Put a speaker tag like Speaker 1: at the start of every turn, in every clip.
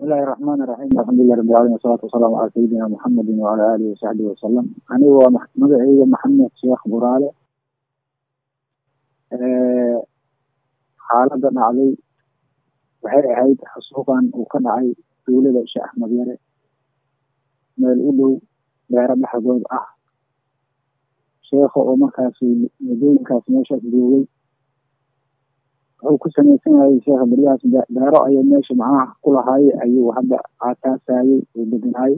Speaker 1: bismillahi raxmaani raxiim alxamdulilah rabbi alamin wasalaatu wasalaamu calaa sayidina muxamedin wacala aalihi wasaxbihi wasalam anigu waa magaceyga maxamed sheekh buraale xaaladda dhacday waxay ahayd xasuuqan uu ka dhacay duulada sheekh axmed yare meel u dhow beero dhexdood ah sheekha oo markaasi muddooyinkaas meeshaas joogay wuxuu ku samaysan yahay sheekha beryahaas beero ayay meesha macnaha ku lahaaye ayuu hadda aataasayey uu deganaayey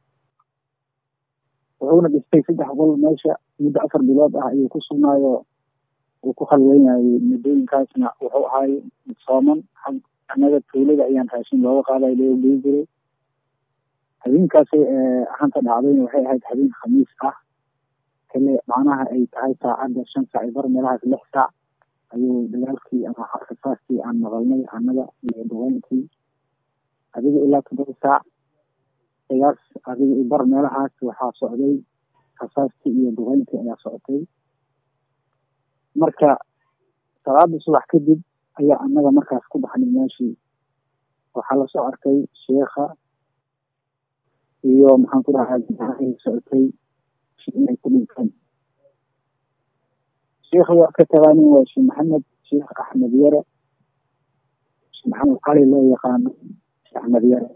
Speaker 1: wuxuuna dhistay saddex qol meesha muddo afar bilood ah ayuu ku sugnaayo uu ku khalweynayay muddooyinkaasna wuxuu ahaay sooman annaga tuulada ayaan raashin looga qaaday loo gey jiray habeenkaasay ahanta dhacdayna waxay ahayd habeen khamiis ah kale macnaha ay tahay saacadda shan saac bar meelahaas lix saac ayuu dagaalkii ama rasaastii aan maqalnay annaga iyo duqeynkii adiga ilaa toddoba saac qiyaas adiga bar meelahaas waxaa socday rasaastii iyo duqeynkii ayaa socotay marka salaada subax kadib ayaa annaga markaas ku baxnay meeshii waxaa lasoo arkay sheekha iyo maxaan ku dhahay socotay inay ku dhinteen sheekha waa ka tagaanin waa sheekh maxamed sheekh axmed yare sheekh maxamed cali loo yaqaano sheekh axmed yare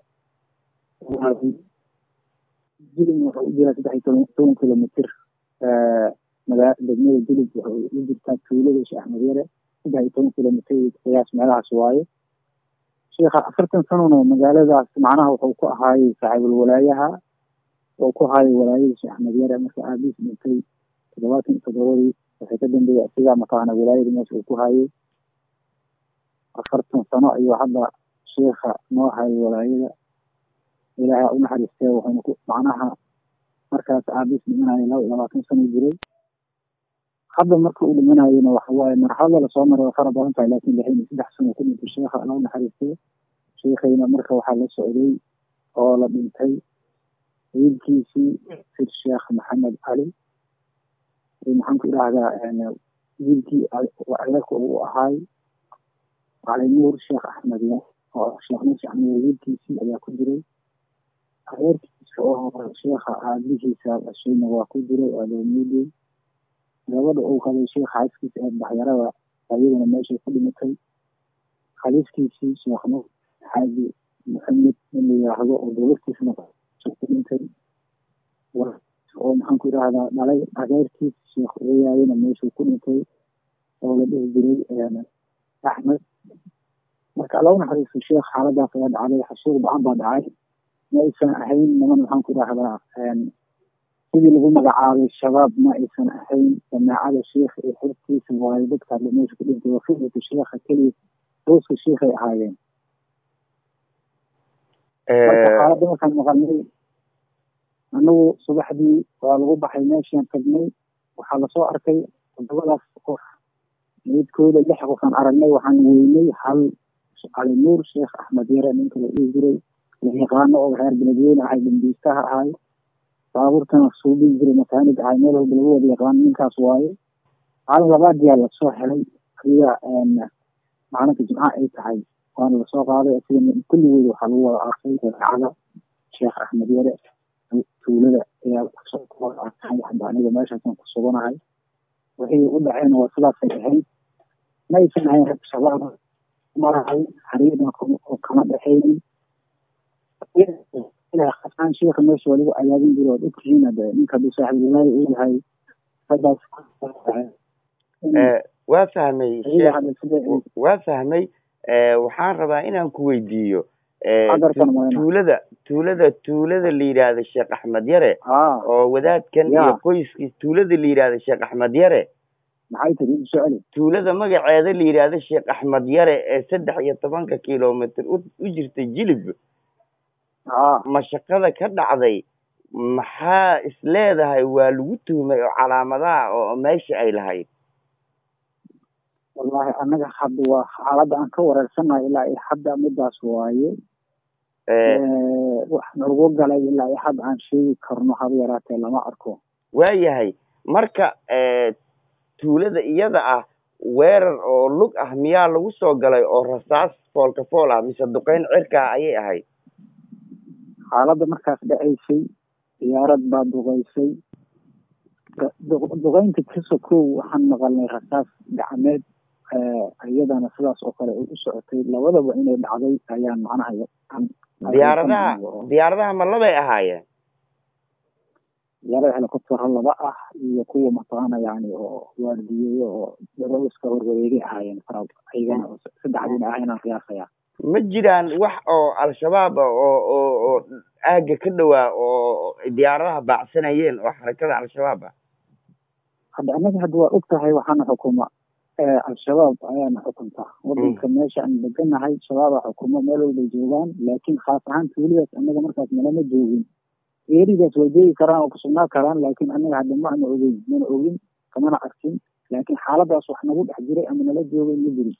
Speaker 1: jilib wuxuu u jiraa saddex iyo toban kilomitr magaa degmada jilib wuxuu u jirtaa tuulada sheekh axmed yare saddex iyo toban kilomitr qiyaas meelahaas waaye sheekha afartan sanona magaaladaas macnaha wuxuu ku ahaayey saaxiibul walaayaha oo ku haayay walaayada sheekh axmed yare marka aabiis dhintay toddobaatan iyo toddobadii waxay ka dambeeyey asigaa mataqaana walaayada meesha uu ku haayay afartan sano ayuu hadda sheekha noo hayay walaayada ilaahay u naxariistee wuxuuna ku macnaha markaas aabiis dhimanaya laba iyo labaatan sano jiray hadda marka uu dhimanayona waxawaaye marxalada lasoo maray waa fara badan tahay laakin lixin iyo saddex sano ku dhintay sheekha alla u naxariistee sheekhayna marka waxaa la socday oo la dhintay wiilkiisii sir sheekh maxamed cali maxaan ku idhaahdaa wiilkii adeerka uu ahaay cali nuur sheekh axmed oo sheekh nuur sheekh axmed wiilkiisii ayaa ku jiray adeerkiisa oo sheekha aabihiisa ashayna waa ku jiray adoomiyadii gabadha uu qabay sheekha xaaskiisa ee baxyarada ayadana meeshay ku dhimatay khaliifkiisii sheekh nuur xaaji maxamed in la yiraahdo oo dowladtiisana dhintay oo maxaan ku idhaahdaa dhalay adeerkiis sheekh oyaayana meeshuu ku dhintay oo la dhihi jiray axmed marka alla u naxariisto sheekh xaaladaas ayaa dhacday xasuuq bacan baa dhacay ma aysan ahayn niman maxaan ku idhaahdaa sidii lagu magacaabay shabaab ma aysan ahayn jamaacada sheekh iyo xirkiisa waayo dadka hadla meesha ku dhintay waa fikratu sheekha keliya dooska sheekhay ahaayeen marka xaaladda markaan maqalnay anagu subaxdii waa lagu baxay meeshaan tagnay waxaa lasoo arkay toddobadaas qof meydkooda lix qofaan aragnay waxaan weynay hal cali nuur sheekh axmed yare ninka la dhihi jiray la yaqaano oo reer beledweyne ahay dambiistaha ahay baabuurtana suubii jiray makaanid ahay meel walba lagu wada yaqaano ninkaas waaye maalin labaadiyaa lasoo helay ayaa maalinka jimca ay tahay waana lasoo qaaday sida kulligood waxaa lagu wada arsay raacada sheekh axmed yare tuulada ayaa aniga meeshaasan ku suganahay wixii u dhaceen waa sidaasay ahayd ma aysan ahayn rag shabaab marahay xariirna kama dhexaynin khasaan sheekha meesha waliba ayaadin jiro ood ogtihiin hade ninka hadduu saaxib walaahi uu yahay raggaas
Speaker 2: waa fahmay waa fahmay waxaan rabaa inaan ku weydiiyo tuulada tuulada tuulada la yidhaahda sheekh axmed yare oo wadaadkan iyo qoyskiis tuulada la yidhaahda sheekh axmed yare
Speaker 1: maxay tiri socoli
Speaker 2: tuulada magaceeda la yidhaahda sheekh axmed yare ee saddex iyo tobanka kilomitr u jirta jilib mashaqada ka dhacday maxaa is leedahay waa lagu tuhmay oo calaamadaha oo meesha ay lahayd
Speaker 1: wallahi annaga hadda waa xaaladda aan ka wareersanahay ilaa iyo hadda midaas waaye wax nagu galay ilaa iyo hadda aan sheegi karno haba yaraatee lama arko
Speaker 2: waayahay marka tuulada iyada ah weerar oo lug ah miyaa lagu soo galay oo rasaas foolka fool ah mise duqeyn cirka ah ayay ahayd
Speaker 1: xaaladda markaas dhacaysay diyaarad baa duqaysay duqaynta kasokow waxaan maqalnay rasaas gacmeed iyadana sidaas oo kale u socotay labadaba inay dhacday ayaan macnaha
Speaker 2: diyaaradaha diyaaradaha ma labay ahaayeen
Speaker 1: diyaarada helicoptero laba ah iyo kuwa mataqaana yani oo waardiyeeye oo daroiska horwareegay ahaayeen fara ayagana saddexdiina ah inaan qiyaasaya
Speaker 2: ma jiraan wax oo al-shabaab oo oo oo aagga ka dhowaa oo diyaaradaha baacsanayeen oo xarakada al-shabaab ah
Speaker 1: hadda annaga hadda waa og tahay waxaana xukuma al-shabaab ayaana xukunta wadanka meesha aan deganahay shabaaba xukuma meel walbay joogaan laakiin khaas ahaan tuulidaas annaga markaas malama joogin eeridaas way jeegi karaan oo kusugnaa karaan laakiin annaga hadda ma ana ogeyn mana ogin kamana arkin laakiin xaaladaas wax nagu dhex jiray ama nala joogay ma jirin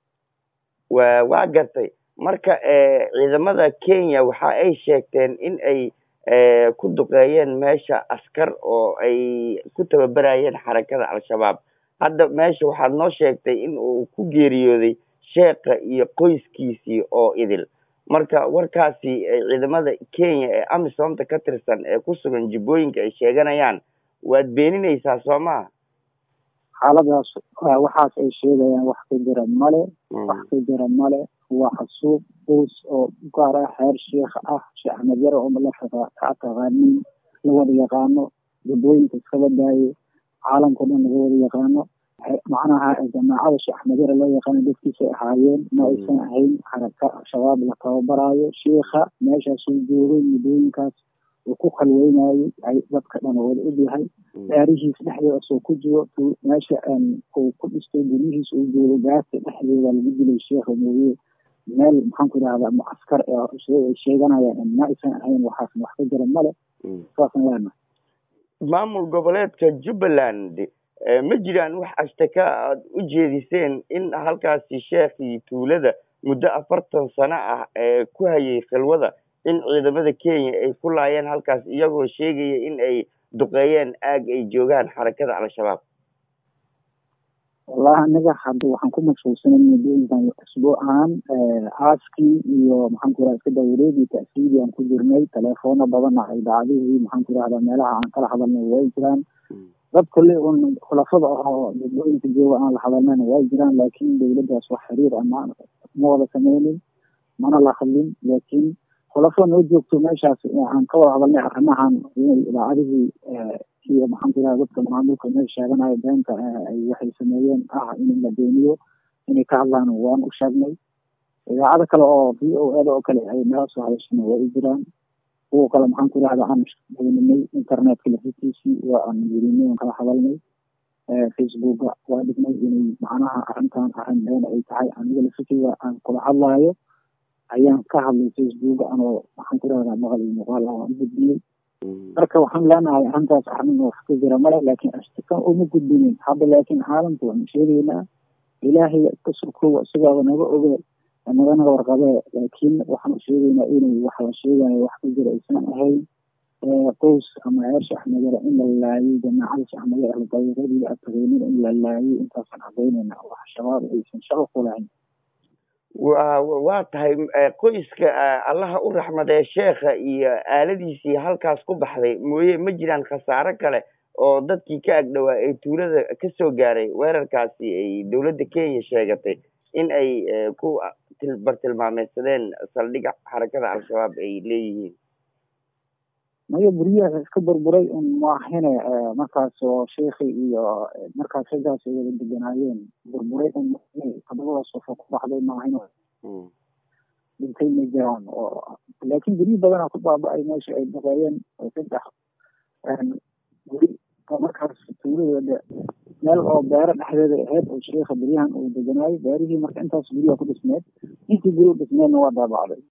Speaker 2: wa waa gartay marka ciidamada kenya waxa ay sheegteen in ay ku duqeeyeen meesha askar oo ay ku tababerayeen xarakada al-shabaab hadda meesha waxaad noo sheegtay in uu ku geeriyooday sheekha iyo qoyskiisii oo idil marka warkaasi ciidamada kenya ee amisomta ka tirsan ee ku sugan jibbooyinka ay sheeganayaan waad beeninaysaa soo maha
Speaker 1: xaaladaas waxaas ay sheegayaan wax ka jira male wax ka jira male waa xasuuq qoys oo gaar ah xeer sheikh ah sheekh axmed yare oo la ka taqaanin la wada yaqaano jibbooyinka iskaba daaye caalamkao dhan laga wada yaqaano macnaha jamaacada sheekh axmed yare loo yaqaano dadkiisay ahaayeen ma aysan ahayn xaraka shabaab la tababaraayo sheikha meeshaasuu joogay muddooyinkaas uu ku khalweynayey ay dadka dhan wada og yahay daarihiis dhexdeedasoo ku jiro meesha uu ku dhistay guryihiis uu joogo gaarta dhexdeeda lagu dilay sheikha mooye meel maxaan ku idhahdaa mucaskar ay sheeganayaan ma aysan ahayn waxaas wax ka jira male saasaan leenahay
Speaker 2: maamul goboleedka jubbaland ma jiraan wax ashtaka aad u jeediseen in halkaasi sheekhii tuulada muddo afartan sano ah ee ku hayay khilwada in ciidamada kenya ay ku laayeen halkaas iyagoo sheegaya in ay duqeeyeen aag ay joogaan xarakada al-shabaab
Speaker 1: wallahi aniga hadda waxaan ku mashquulsanay muddooyinkan usbuucan aaskii iyo maxaan ku irahda iska dawareedii ta'siidii aan ku jirnay teleefoono badana idaacadihii maxaan ku irahdaa meelaha aan kala hadalnay way jiraan dad kolley un khulafada ahoo dadooyinka jooga aan la hadalnayna way jiraan laakiin dawladdaas wax xiriir ama ma wada sameynin mana la hadlin laakiin khulafo noo joogto meeshaas aan ka wada hadalnay arrimahan inay idaacadihii iyo maxaan ku irahda dadka maamulka meesha sheeganayo beenta ay waxay sameeyeen ah in la beeniyo inay ka hadlaan waan u sheegnay idaacado kale oo v o eda oo kale ay nala soo hadashana waa u jiraan kuwa kale maxaan ku irahda aan beeninay internetka lafitiisii waa aan gelinay aan kala hadalnay facebooka waa dhignay inay macnaha arrintan arrin been ay tahay aniga lafikriga aan kula hadlaayo ayaan ka hadlay facebooka anoo maxaan ku irahdaa maqal iyo muuqaal ah waan u gudbiyey marka waxaan leenahay arrintaas arrin wax ka jira male laakiin ashtika uma gudbinin hadda laakiin caalamka waanu sheegaynaa ilaahay ka sokow isagaaba naga oge naganaga warqabee laakiin waxaan sheegaynaa inay wax la sheegayo wax ka jira aysan ahayn qoys ama reer shaxmedere in la laayay jamaacada shaxmedere dawiradii ataqeenin in la laayay intaasaan cadaynayna wax shabaab aysan shaqo ku lahayn
Speaker 2: wa waa tahay qoyska allaha u raxmadee sheekha iyo aaladiisii halkaas ku baxday mooye ma jiraan khasaaro kale oo dadkii ka agdhowaa ee tuulada kasoo gaaray weerarkaasi ay dowladda kenya sheegatay in ay ku bartilmaameysadeen saldhig xarakada al-shabaab ay leeyihiin
Speaker 1: maya guryahaas iska burburay un maahine markaas oo sheikhi iyo markaas raggaas ay wada deganaayeen burburay un todobadaas qofo ku baxday maahine dhintay ma jiraan oo laakiin guryo badanaa ku baaba-ay meesha ay duqeeyeen oo saddex guri markaas tuuladeeda meel oo beero dhexdeeda ahayd oo sheikha beryahan uu deganaayo beerihii marka intaas guryaha ku dhismeed intii guri u dhismeedna waa daabacday